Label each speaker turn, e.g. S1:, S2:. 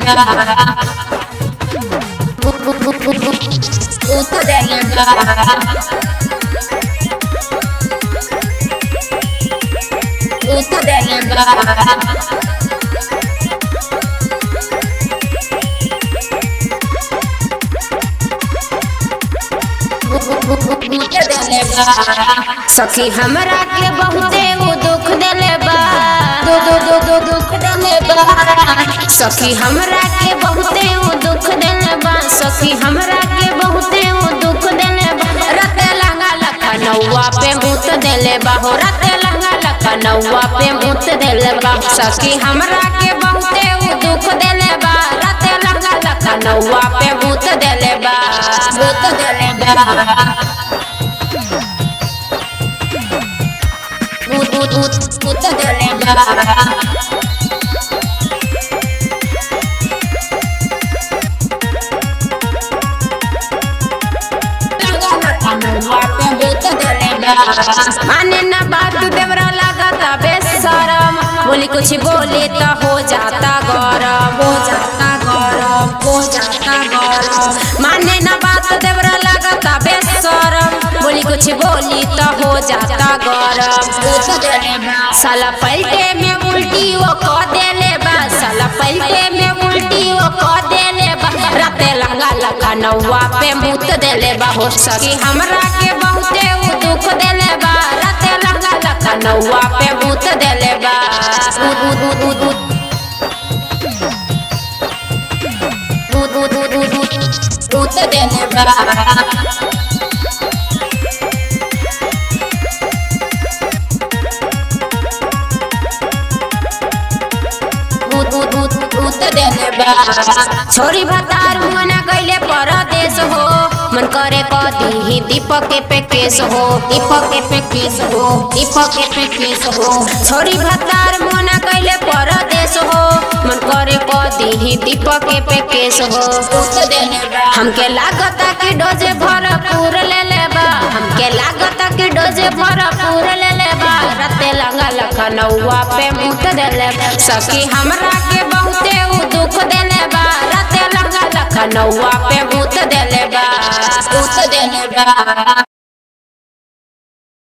S1: सखी हमरा के बहुते वो दुख देले बा दो दो दो दो दुख देले बा सखी हमरा के बहुते वो दुख देले बा सखी हमरा के बहुते वो दुख देले बा रते लंगा लखा नौवा पे मुत देले बा हो रते लंगा लखा नौवा पे मुत देले बा सखी हमरा के बहुते वो दुख देले बा रते लंगा लखा नौवा पे मुत देले बा मुत देले बा Ut, ut, ut, ut de lembrar. माने ना बात देवरा लगाता बेशरम बोली कुछ बोले तो हो जाता गरम हो जाता गरम हो जाता गरम माने ना बात देवरा लगाता बेशरम बोली कुछ बोली तो हो जाता गरम साला पलटे में उल्टी वो को देले बा साला पलटे में उल्टी वो को देले बा राते लंगा लगा नौवा पे मुत देले बा हो सकी हमरा के बहुते उ दुख देले बा राते लंगा लगा नौवा पे मुत देले बा उद उद उद उद उद उद उद उद उद मुत देले बा छोरी भतार मना कैले परदेश हो मन करे कदी ही दीपक के पे केस हो दीपक के पे केस हो दीपक के पे केस हो छोरी भतार मना कैले परदेश हो मन करे कदी ही दीपक के पे केस हो हमके लागता कि डोजे भरपूर ले लेबा हमके लागता कि डोजे भरपूर ले लेबा रते लंगा लखनऊआ पे मुत देले सखी हमरा के बहुते उ दुख देले बा रते लंगा लखनऊआ पे मुत देले बा मुत देले बा